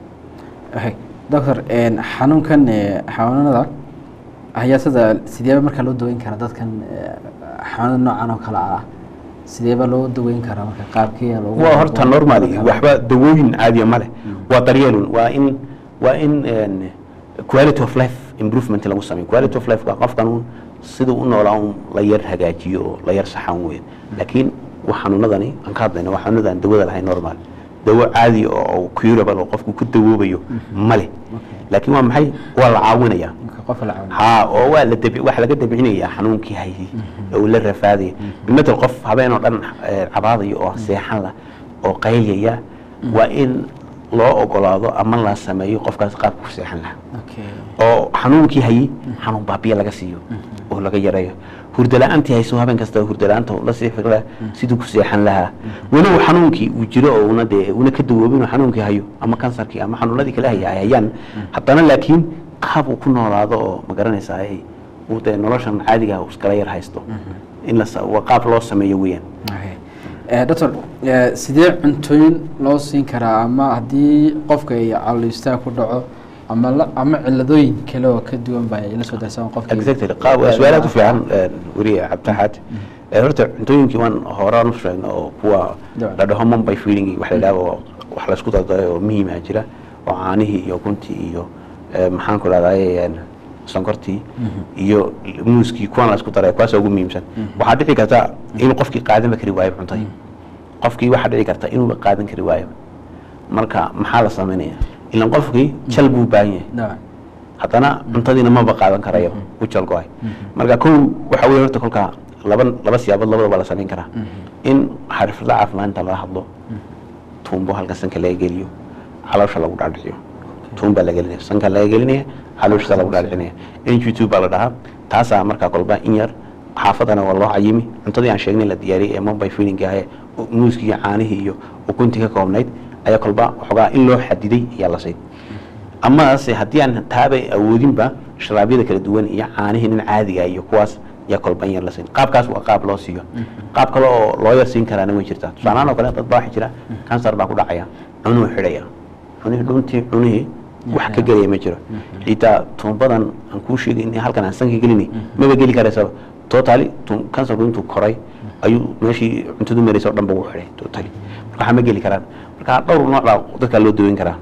S1: Okay. doctor een, xanuunkan ee, xanuunada hayaasada sideeba markaa loo daweyn karaa dadkan ee, xanuunada noocan oo kale ah sideeba loo daweyn karaa marka qaabkee loogu
S2: waa horta
S1: loogu-
S2: normally
S1: loogu-
S2: waxba dawooyin caadiya ma leh waa daryeelun waa in waa in een, quality of life improvement lagu sameeyo quality of life waa qofkan un siduu u noolaa un la yar hagaajiyo oo la yar saxan weyn laakiin wa xanuunadani aan ka hadlayna waa xanuunada aan dawada lahayn normal dawo caadi oo oo curable oo qofku ku dawoobayo ma leh laakiin waa maxay waa la caawinaya
S1: marka qof la caawin
S2: haa oo waa la dabi waxa laga dabcinayaa xanuunkii hayay oo la rafaadaya bimatal qof habeen oo dhan eh, cabaadaya oo seexan la oo qaylaya waa in loo ogolaado ama la sameeyo qofkaas qaabka ku seexan lahaa
S1: okay
S2: oo xanuunkii hayay xanuun baabiya laga siiyo oo laga yareeyo hurdala-aantii hayso habeen kasta hurdala-aanta la sii fikra siduu ku seexan lahaa walow xanuunkii uu jiro oo una dee una ka dawoobin oo xanuunkii hayo ama kansarkii ama xanuunadii kale haya ay hayaan haddana laakiin qaab uu ku noolaado oo ma garanaysaa ay uu dee noloshan caadiga uu iskala yar haysto in la sa- waa qaab loo sameeyo weeyaan
S1: Okay. Eh, doctor eh, sidee cuntooyin loo siin karaa ama haddii qofka ay calooliistaa ku dhaco ama la, ama ciladooyin kale oo ka duwan ba ay la soo darsan qofka
S2: exactly qaab waa su-aalaad u fiican weriye cabditaxaad Eh, horta cuntooyinkii waan horaan u sheegna oo kuwa
S1: Dabcan.
S2: la dhaho mumbai feeling wax la yidhahdo oo wax la isku dardaray oo muhiima jira oo caanihii iyo kuntii iyo eh, maxaan ku dhahdaye sonkortii iyo muuskii kuwan la isku daray kuwaas ugu muhiimsan waxaa dhici karta inuu qofkii qaadanba kari waayo cuntadii qofkii waxaa dhici karta inuuba qaadan kari waayo marka maxaa la sameynaya ilan qofkii jal buu u baahan yahay
S1: Dabcan.
S2: haddana cuntadiina maba qaadan karayo u jalgo-ay marka kow waxa weye horta kolkaa laba laba siyaabood labadaba la samayn karaa in xirfadla caafimaadinta laga hadlo tuumbo halkan sanka laga geliyo caloosha lagu dhaadhiciyo tuumbaa la gelinaya sanka laga gelinaya caloosha lagu dhaadhicinaya ngt baa la dhahaa taasaa markaa kolba in yar xaafadana waa loo cayimi cuntadii aan sheegnay la diyaariyay ee mumbai feeling ahae muuskii iyo caanihii iyo ukuntii ka koobnayd ayaa kolba waxoogaa in loo xadiday ayaa la siin amase haddii aan taabay awoodinba sharaabyada kala duwan iyo caanihii nin caadiga iyo kuwaas yaa kolba in yar la siin qaabkaas waa qaab loo siiyo qaab kale oo loo yar siin karaana way jirtaa tusaalahaan oo kale dad baa waxa jira kansar baa ku dhacaya cunuu xidhaya cunihii dhuntii cunihii wax ka gelaya ma jiro xitaa tuumbadan aan kuu sheegay in halkan aan sanka gelini maba geli karaysaba totally kansarku intuu koray ayuu meeshii cuntadu maraysa o dhan ba u xidhay totally marka waxaa ma geli karaan marka dhowr nooc baa dadkaa loo daweyn karaa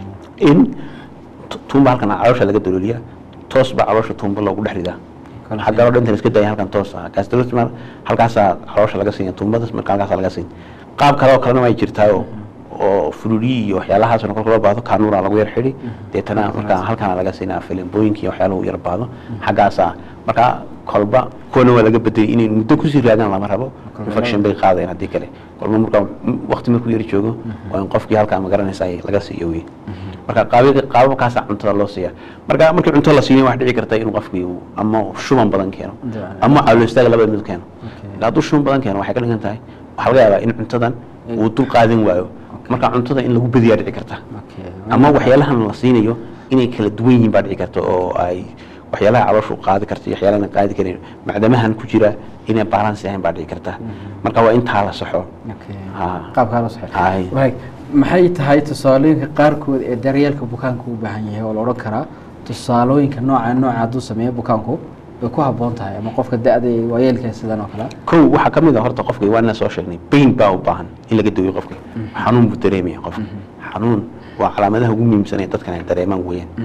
S2: in tu- tuumba halkan caloosha laga dalooliya toos baa caloosha tuumba loogu dhex ridaa
S1: Kala
S2: xaggaloo dhantan iska daya halkan toos ah gastrosmal halkaasaa caloosha laga siiya tuumbadas marka halkaasaa laga siin qaab kale oo kalena way jirtaayo oo fululiyi iyo waxyaalahaasna kolka loo baahdo kaanuura lagu yar xidhi deetana markaa halkaana laga siinaa filimbooyinka iyo waxyaalahu yar baahdo xaggaasaa markaa kolba kuwana waa laga bedelay inay muddo kusii raadaan lama rabo infection bay qaadayan haddii kale kolba markaa waqti markuu yar joogo waa in qofkii halkaa ma garanaysaa laga siiyo wey marka qaabi- qaababkaasaa cuntada loo siiya marka markii cunto la siiyo wax dhici karta inuu qofkii uu ama shuban badan keeno
S1: Dabcan.
S2: ama calool istaaga labada mid keeno
S1: Okay.
S2: hadduu shuban badan keeno waxay ka dhigan tahay waxaa laga yaabaa in cuntadan uu dul qaadan waayo marka cuntada in lagu badiyaa dhici karta
S1: Okay.
S2: ama waxyaalahan la siinayo inay kala duwan yihiin baa dhici karta oo ay waxyaalaha calooshu qaadi karta iyo waxyaalahan qaadi karin macdamahan ku jira inay balance ahayn baa dhici karta marka waa intaa la saxo
S1: Okay.
S2: Ah.
S1: qaabkaa loo saxay
S2: Ay.
S1: Waay, maxay tahay tusaalooyinka qaarkood ee daryeelka bukaanku u baahan yahay oo la odhan karaa tusaalooyinka nooca nooca hadduu sameeyo bukaanku way ku habboon tahay ama qofka da-da iyo waayeelka sidan oo kale
S2: kow waxaa ka mid a horta qofka waa inaan soo sheegnay bain baa u baahan in laga daweyo qofka xanuun buu dareemaya qofka xanuun waa calaamadaha ugu muhiimsan ee dadkan ay dareemaan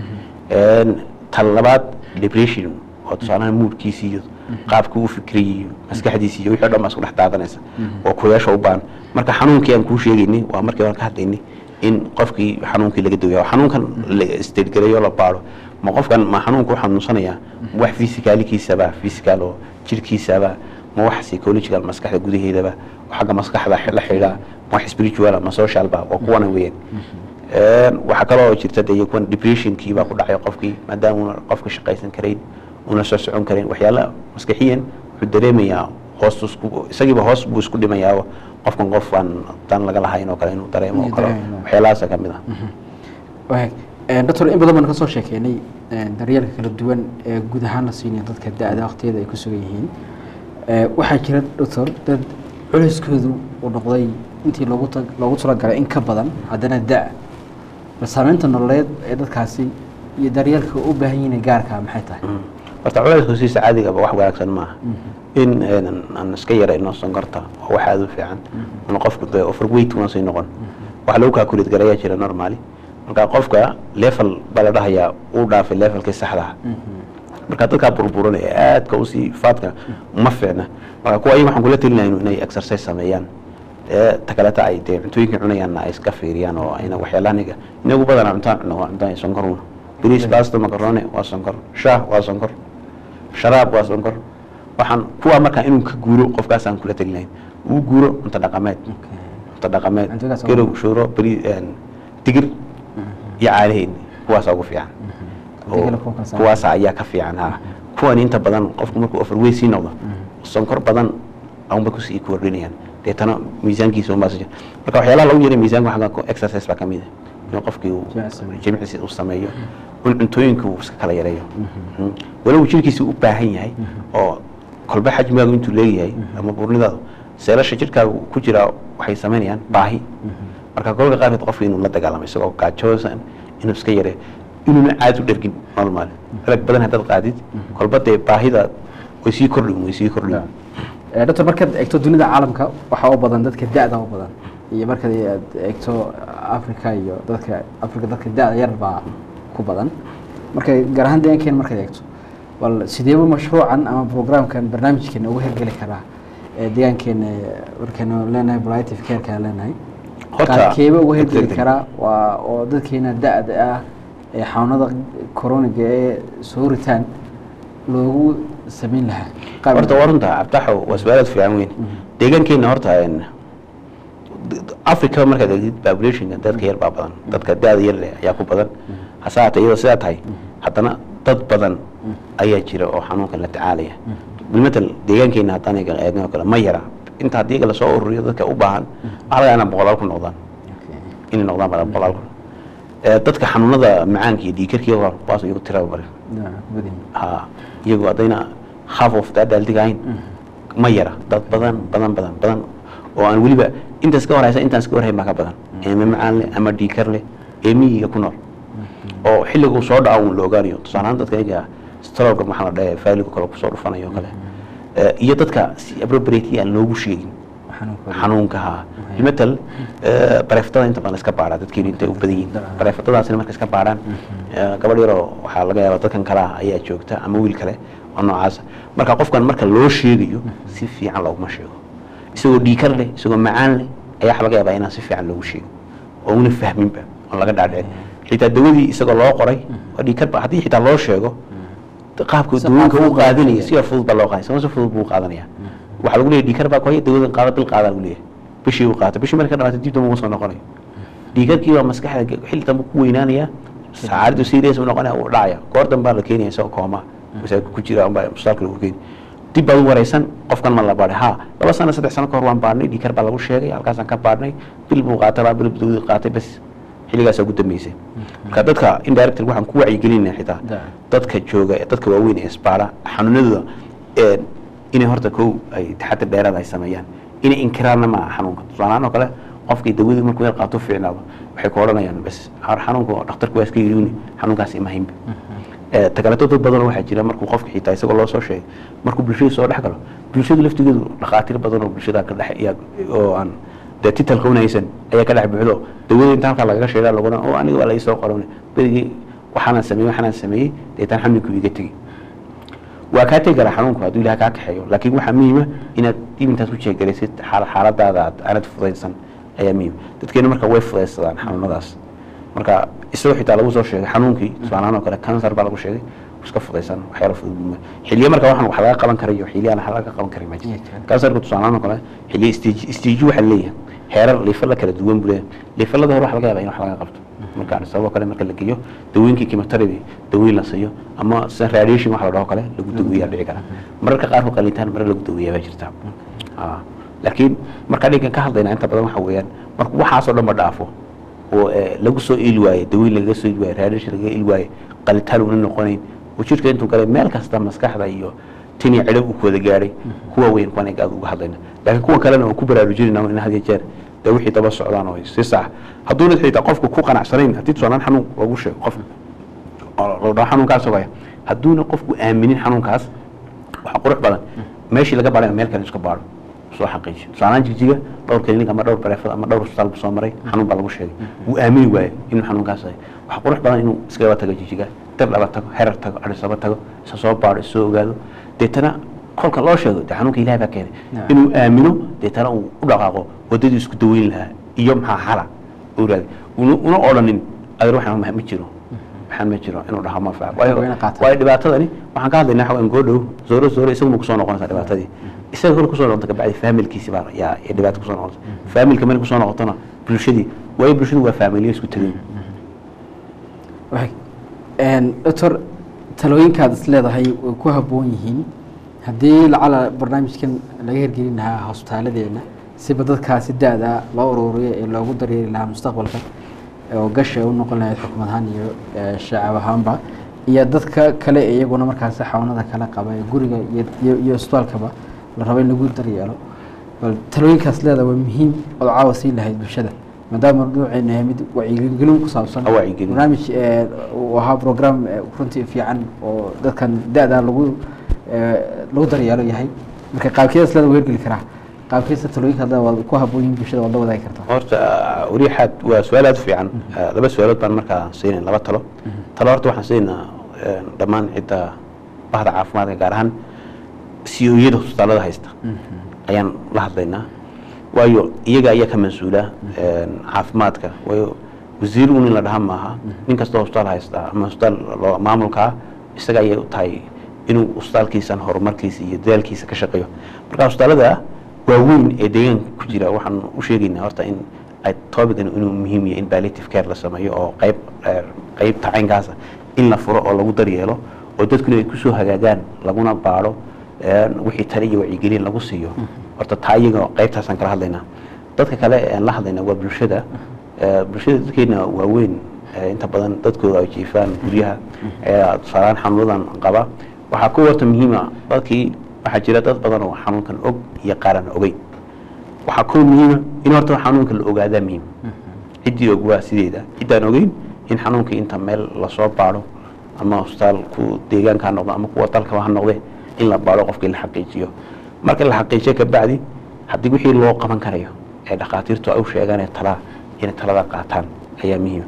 S2: weeyaan tan labaad depression oo tusaalaha moodkiisi iyo qaabka uu fikriyay iyo maskaxdiisi iyo wixii o dhan baa isku dhex daadanaysa oo kuyaasha u baahan marka xanuunkii aan kuu sheegaynay waa markii hore ka hadlaynay in qofkii xanuunkii laga daweeyo xanuunkan la isteedgareeyo la baaro ma qofkan ma xanuunku u xanuunsanayaa ma wax physicalikiisaba physical oo jirkiisaba ma wax psychological maskaxda gudaheedaba oo xagga maskaxda la xidhaa ma wax spiritual ma socialba waa kuwana weeyaan Een, waxaa kaloo jirta dee kuwan depressionkii baa ku dhacay qofkii maadaama una qofka shaqaysan karayn una soo socon karayn waxyaala maskaxiyan wuxuu dareemayaa hoos isku isagiiba hoos buu isku dhimayaa qofkan qof aan dan laga lahayn oo kale inuu dareemo oo
S1: Inuu
S2: kale
S1: dareemo.
S2: waxyaalahaasa ka mid ah
S1: Waay, doctor in badan baan ka soo sheekeynay daryeelka kala duwan ee guud ahaan la siinaya dadka da-da waqtiyada ay ku sugan yihiin waxaa jira doctor dad culayskoodu uu noqday intii loogu ta loogu talagalay in ka badan haddana da- bal saameynta nololeed ee dadkaasi iyo daryeelka u baahan yihiin gaarka maxay tahay
S2: horta culays hosiisa caadigaba wax wanaagsan maaha in aan iska yarayno sonkorta waa wax aada u fiican ama qofku dee overweight una sii noqon wax lagu calculate garayaa jira normally marka qofka level baa la dhahayaa uu dhaafay levelkii saxdaha marka dadkaa burburan ee aadka usii faadka ma fiicna marka kuwa ayaga waxaan kula telinayno inay exercise sameeyaan ee takaleta ay dee cuntooyinka cunayaanna ay iska fiiriyaan oo ayna waxyaalaha niga inagu badanaa cuntaan cuno waa cuntaan sonkor una bariis basta macaroni waa sonkor shaah waa sonkor sharaab waa sonkor waxaan kuwa markaa inuu ka guuro qofkaasaan kula telinayn uu guuro cunto dhaqameed cunto dhaqameed
S1: Cuntadaas oo-
S2: garow shuuro bari digir iyo caalaheeni kuwaasa ugu fiican
S1: Haddii
S2: oo
S1: kale kuwa kale saaran.
S2: kuwaasa ayaa ka fiican ha kuwan inta badan qofku markuu overweight sii noqdo sonkor badan aunba kusii kordhinayaan deetana miisaankiisa unbaa sii marka waxyaalaha lagu yaray miisaanka waxaa ka- exercise baa kamid ah in qofkii uu
S1: Jimicsi.
S2: jimicsi uu sameeyo in cuntooyinka uu iska kala yareeyo Mm. walow jirkiisa u baahan yahay oo kolba xajmigaagu intuu leeyahay ama burnidaadu seelasha jirkaaga ku jira waxay samaynayaan baahi marka kolka qaarkeed qofka inuu la dagaalamo isagoo gaajoosan inuu iska yareeyo inuuna caad u dhergin normal alag badan haddaad qaadid kolba dee baahida way sii kordhin way sii kordhin
S1: Eh, doctor markaad eegto dunida caalamka waxaa u badan dadka da-da u badan iyo markaad aad eegto africa iyo dadka africa dadka da-da yar baa ku badan marka gaar ahaan deegaankeena markaad eegto bal sideeba mashruucan ama programkan barnaamijkeena uga hirgeli karaa ee deegaankeena markaynu leenahay palliative care-ka leenahay
S2: Horta-
S1: qaabkeeba uga hirgeli
S2: degdeg.
S1: karaa waa oo dadkeena da-da ah ee xanuunada coroniga ee soo ritaan loogu samayn lahaa Qaab-
S2: horta waa runta cabtaxo waa su-aalaad fiican weyn deegaankeena horta een, africa markaad eegtid populationka dadka yar baa badan dadka da-da yar leh ayaa ku badan hase haatee iyadoo sidaa tahay haddana dad badan ayaa jira oo xanuunkan la tacaalaya bilmatal deegaankeena haddaan eega eegno kale ma yara inta haddii iyaga lasoo ururiyo dadka u baahan waxaa laga inaa boqolaal ku noqdaan
S1: Okay.
S2: inay noqdaan baa boqolaal ku Eh, dadka xanuunada macaanka iyo dhiigkarkiya kuwaas iyagu tiraba bari
S1: Yeah, badan.
S2: ha iyagu haddayna half of that daaldigahayn ma yara dad badan badan badan badan oo aan weliba intaas ka horeysa intaan iska warhayn baa ka badan eeme macaan leh ama dhiikar leh ee miyiga ku nool oo xilliguu soo dhaca uun la ogaanayo tusaalehaan dadka iyaga strolka maxaa la dhahe faaliga kale kusoo dhufanayo oo kale Eh, iyo dadka si appropriately aan loogu sheegin
S1: Xanuunkooda.
S2: xanuunka ha bimatal bareeftada inta badan iska baadha dadkeenu intay u badan yihiin bareefadadaasina marka iska baadhaan eh, gabadh yaroo waxaa laga yaaba dadkan kale ah ayaa joogta ama wiil kale oo noocaasa marka qofkan marka loo sheegayo si fiican looguma sheego isagoo dhiikar leh isagoo macaan leh ayaa waxa laga yaabaa inaan si fiican loogu sheego oo una fahminba oon laga dhaadhicin xitaa dawadii isagoo loo qoray waa dhiikarba haddii xitaa loo sheego qaabka
S1: Si
S2: dawooyinka
S1: fudud
S2: u
S1: baa
S2: qaadanaya
S1: loo
S2: si fudud baa loo qaadanaya si fudud buu u qaadanaya waxaa lagu leeyahay dhiikar baa ku haya dawadan qaada bil qaadaa lagu leeyahay bishii uu qaata bishii marka dhamaata dib dambe uma soo noqonayo dhiikarkii baa maskaxda xilli dambe ku weynaanaya saacaddu serious u noqonaya uu dhacaya goor dambe baa la keenaya isagoo kooma masaajidka ku jira unbaa mustaalka lagu keeni dib baad u wareysan qofkan ma la baadhay ha laba sano saddex sano ka hor waan baadhnay dhiikar baa lagu sheegay halkaasaan ka baadhnay bil buu qaatay laba bil buu dawadii qaatay bas xilligaasaa ugu dambeysay marka dadka indirector waxaan ku wacyigelinaya xitaa
S1: Da.
S2: dadka jooga ee dadka waaweyn ee isbaara xanuunadooda ee inay horta kow ay taxadir dheeraad ay sameeyaan inay inkiraanna ma aha xanuunka tusaalahaan oo kale qofkii dawadii markuu yar qaato fiicnaado waxay ku odhanayaan bas har xanuunka dhakhtarku waa iska yiriuni xanuunkaas ima haynba Eh, takaleeto dad badan waxaa jira markuu qofka xitaa isagoo loo soo sheegay markuu bulshada soo dhex galo bulshadu laftigeedu dhakhaatiir badan oo bulshada ka dhex iyaa oo aan dee titalka unaysan ayaa ka dhex buuxdo dawada inta halkaa lagaga sheegaa laguna oo aniga waa laisoo qoran berigii waxaanaan sameeyey waxaanaan sameeyey deetaan xanuunku iga tegey waa kaa tegi karaa xanuunku hadduu ilaah kaa kaxeeyo laakiin waxaa muhiima inaad dib intaas u jeegaraysid xaal- xaaladaada aad aanad fudaysan ayaa muhiim dadkeenu marka way fudaysadaan xanuunadaas marka isagoo xitaa lagu soo sheegay xanuunkii tusaalahaan oo kale kansar baa lagu sheegay iska fudaysan waxyaala fudud buu ma- xilliyo marka waxaan wax laga qaban karayo xilliyo aan wax laga qaban karin ma
S1: Yeah,
S2: jirto
S1: sure.
S2: kansarka tusaalahaan oo kale xilliyo stage stage waxaa leeyahay heerar liifala kala duwan buu leeyahay liifalada hore waxa laga yaabaa in wax laga qabto marka sababoo kale marka la geeyo dawooyinkii chemotherapy dawooyin la siiyo ama sida radiation wax la dhaho kale lagu daweeyaa dhici kara mararka qaarkood qalitaan marar lagu daweeyaa baa jirta Ah, laakiin marka dhinkan ka hadlayna inta badan waxa weeyaan marka waxaasoo dhan ba dhaafo oo eh, lagu soo iili waaye daweyn lagaga soo iili waaye raadisha lagaga iili waaye qalitaan una noqonayn oo jirka intuu galay meel kasta maskaxda iyo tin iyo cidhab uu ku wada gaadhay kuwa weyn kuwan aad uga hadlayna laakiin kuwa kalena waan ku baraarujinayna in had iyo jeer dee wixii daba socdaan oo si sax hadduuna xitaa qofku ku qanacsanayn haddii tusaanaan xanuun lagu sheego qof oo la xanuunkaas ogaya hadduuna qofku aaminin xanuunkaas waxa qurux badan meeshii laga baray meel kale iska baaro soo xaqiijiyo tusaanaan jigjiga dhowr klinik ama dhowr bareefad ama dhowr hospitaal buu soo maray xanuun baa lagu sheegay wuu aamini waaye inuu xanuunkaas yahay waxa qurux badan inuu iskaba tago jigjiga dar dhaba tago herar tago adhisaba tago isa soo baaro isa soo ogaado deetana kolka loo sheego dee xanuunka ilahay baa keenay
S1: Naam.
S2: inuu aamino deetana uu u dhaqaaqo wadadii isku daweyn lahaa iyo maxaa xala uu raadi una una odhanin adeer waxaan ma ma jiro waxaan ma jiro inuu dhaho ma fac waayo
S1: Waa inay qaataan.
S2: waayo dhibaatadani waxaan ka hadlaynaa xawaan goodhow zooro zooro isaguna kusoo noqonaysaa dhibaatadii isaga kale kusoo noqonta kabacdi faamilkiisi baa yaa yaa dhibaato kusoo noqonaysa faamilka meel kusoo noqotona bulshadii waayo bulshadu waa faamiliyo isku tegay
S1: Waxay- een, doctor talooyinkaad is leedahay way ku habboon yihiin haddii lacala barnaamijkan laga hirgelin lahaa hosbitaaladeena siba dadkaasi da-da loo ururiyo ee loogu daryeeri lahaa mustaqbalka oo gasha u noqon lahayd xukumad ahaan iyo eh, shacab ahaanba iyo dadka kale ee iyaguna markaasi xawanada kala qaba ee guriga iyo- iyo iyo isbitaalkaba la rabo in lagu daryeelo bal talooyinkaas leedahay waa muhiim ood caawa siin lahayd bulshada maadaama nuuceena yahay mid wacyigelin ku saabsan
S2: Ah, wacyigelin.
S1: barnaamij eh, uu ahaa program eh, runtii fiican oo dadkan da-da lagu eh, lagu daryeelo yahay marka qaabkeedas leeda weergeli karaa qaabkeesa talooyinka hadda waad ku habboon yihiin bulshada waad la wadaagi kartaa
S2: horta wariixaad waa su-aal aad u fiican Eh, laba su-aalood baan markaa siinayn laba talo talo horta waxaan siinaynaa eh, dhammaan cidda bahda caafimaadka gaar ahaan siyoyada hosbitaalada haysta ayaan la hadlaynaa waayo iyaga ayaa ka mas-uula eh, caafimaadka waayo wasiir un in la dhaha maaha nin kastoo hosbitaal haysta ama hosbitaal loo- maamulkaa isaga ayay u tahay inuu hosbitaalkiisan horumarkiisa iyo dadaalkiisa ka shaqeeyo marka hosbitaalada waaweyn ee deegaanka ku jira waxaan u sheegaynaa horta in ay topican inuu muhiim yahay in palliative care la sameeyo oo qayb eh, qaybta caynkaasa in la furo oo lagu daryeelo oo dadkuna ay kusoo hagaagaan laguna baadho eh, wixii tale iyo wacyigelin lagu siiyo horta taa iyaga qaybtaasaan kala hadlaynaa dadka kale aan la hadlaynaa waa bulshada Eh, bulshada dadkeena waaweyn eh, inta badan dadkooda ay jiifaan guryaha ee tusaalaan xanuunadan qaba waxaa ku warta muhiima dadkii waxaa jira dad badan oo xanuunkan og iyo qaaran ogeyn waxaa ku muhiima in horta xanuunka la ogaadaa muhiim ciddii og waa sideeda ciddaan ogeyn in xanuunka inta meel lasoo baadho ama hosbitaalku deegaanka ha noqdo ama kuwa dalkaba ha noqde in la baadho qofkii la xaqiijiyo marka la xaqiijiyo kabacdi haddii wixii loo qaban karayo ee dhakhaatiirtu ay u sheegaan ee talaa inay talada qaataan ayaa muhiima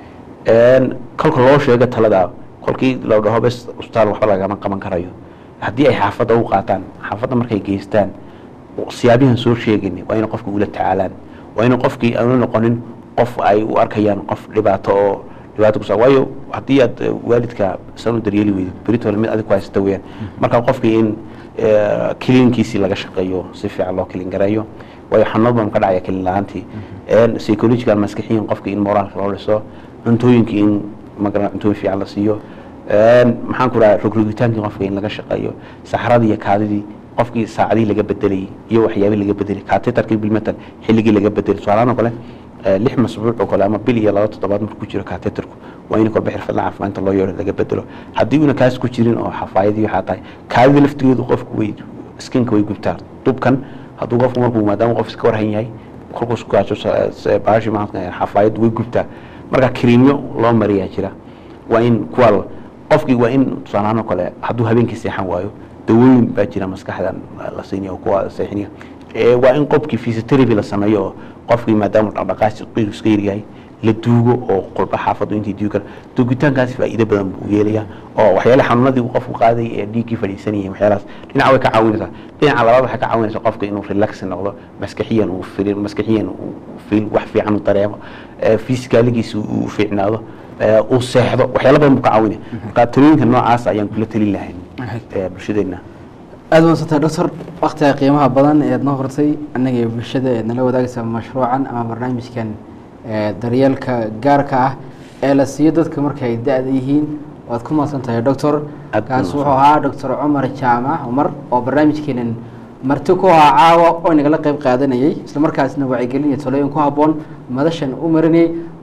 S2: kolka loo sheego talada kolkii la dhaho bes hosbitaal waxba lagama qaban karayo haddii ay xaafadda u qaataan xaafadda markay geystaan siyaabihan soo sheegin waa inay qofka ula tacaalaan waa inay qofkii aanu noqonin qof ay u arkayaan qof dhibaato oo dhibaato kusa waayo haddii aad eh, waalidka san u daryeeli weydid beritole mid adig ku haysata weyaan marka qofkii in eh, kiliinkiisii laga shaqeeyo si fiican loo kilin gareeyo waayo xanuunad baan ka dhacaya kilin la-aantii psychological maskixiyan qofkii in moraalka loo dhiso cuntooyinkii in magara cuntooyin fiican la siiyo maxaan ku dhaha rogrogitaankii qofka in laga shaqeeyo saxradii iyo kaadidii qofkii saacadihii laga bedelayay iyo waxyaabihii laga bedelay katetarkii bilmetal xilligii laga bedelay tusaalahaan oo kale eh, lix masbuuc oo kale ama bil iyo laba toddobaad markuu ku jiro katetarku waa in kolba xirfadla caafimaadka loo yeero laga bedelo haddii una kaas ku jirin oo xafaayadii waxaa tahay kaadida laftigeedu qofku way skinka way gubtaa dubkan hadduu qofku markuu maadaama qof iska warhan yahay kolkuus ku gaajo baashi maanta xafaayad way gubtaa marka kiriimyo loo mariyaa jira waa in kuwa la- qofkii waa in tusaalahaan oo kale hadduu habeenkii seexan waayo dawooyin baa jira maskaxda la siinaya oo kuwa seexiniya ee waa in qofkii physiotherapy la sameeyo oo qofkii maadaama dhaqdhaqaasi qiiru iska yaryahay la duugo oo qolba xaafaddu intii duugi kara duugitaankaasi faa'iido badan buu yeelaya oo waxyaale xanuunadii uu qofku qaaday ee dhiiggii fadhiisanayay waxyaalahaas dhinaca way ka caawinaysaa dhinaca labaad waxay ka caawinaysaa qofka inuu relax noqdo maskaxiyan uu fil maskaxiyan uu fil wax fiican u dareemo fisikaligiisa uu fiicnaado ee, uu seexdo waxyaalo badan buu ka caawinaya marka talooyinka noocaas ayaan kula talin lahayn ee, bulshadeenna
S1: aada wansantay doctor waktiga qiimaha badan eed noo hortay annaga iyo bulshada eed nala wadaagaysa mashruucan ama barnaamijkan ee, daryeelka gaarka ah ee la siiyo dadka markay da-da yihiin waad ku mahadsan tahay doctor
S2: Aad
S1: kaas
S2: ku
S1: wuxuu ahaa doctor cumar jaamac cumar oo barnaamijkeenan marti ku ahaa caawa oo inagala qayb qaadanayay isla markaasna wacyigelin iyo talooyin ku habboon madashan u marinayay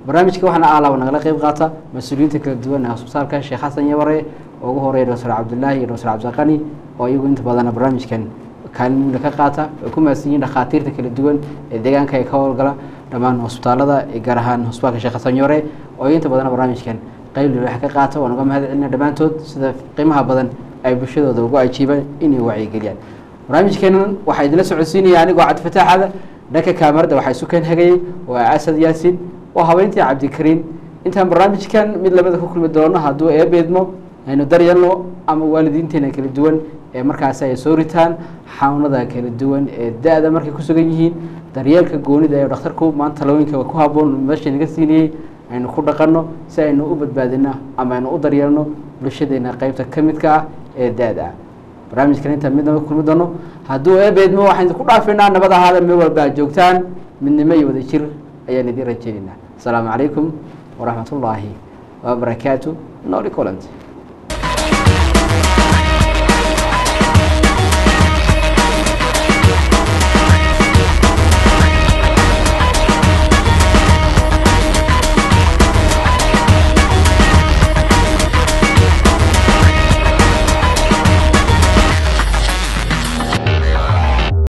S1: barnaamijka waxaana aalaaba nagala qeyb qaata mas-uuliyiinta kala duwan ee hosbitaalka sheekh xasan yabare oo ugu horeeya doctor cabdulaahi iyo doctor cabdiqani oo iyagu inta badana barnaamijkan kaalin muula ka qaata ay ku mahadsan yihiin dhakhaatiirta kala duwan ee deegaanka ay ka howlgala dhammaan hosbitaalada gaar ahaan hosbitaalka sheekh xasan yabare oo inta badana barnaamijkan qayb lilax ka qaata waan uga mahad celina dhammaantood sida qiimaha badan ay bulshadooda ugu ajiibaan inay wacyigeliyaan barnaamijkeenan waxaa idinla socodsiinaya anigoo cabdifataaxada dhanka kaamarada waxaa isu keen hagayey waa asad yaasin oo habeyntii cabdikariin intaan barnaamijkan mid lamida ku kulmi doono hadduu eebeedmo aynu daryeelno ama waalidiinteena kala duwan ee markaasi ay soo ritaan xanuunada kala duwan ee da-da markay ku sugan yihiin daryeelka goonida ee dhakhtarku maanta talooyinka ku haboon meesha naga siinayey aynu ku dhaqanno si aynu u badbaadino ama aynu u daryeelno bulshadeena qeybta ka midka ah ee da-da ah barnaamijkan intaan midnaba kulmi doono hadduu eebeedmo waxaan ku dhaafinaa nabad ahaada meel walba aad joogtaan midnimo iyo wadajir ayaan idiin rajeynaynaa asalaamu calaykum waraxmat ullaahi wabarakaatu noli colant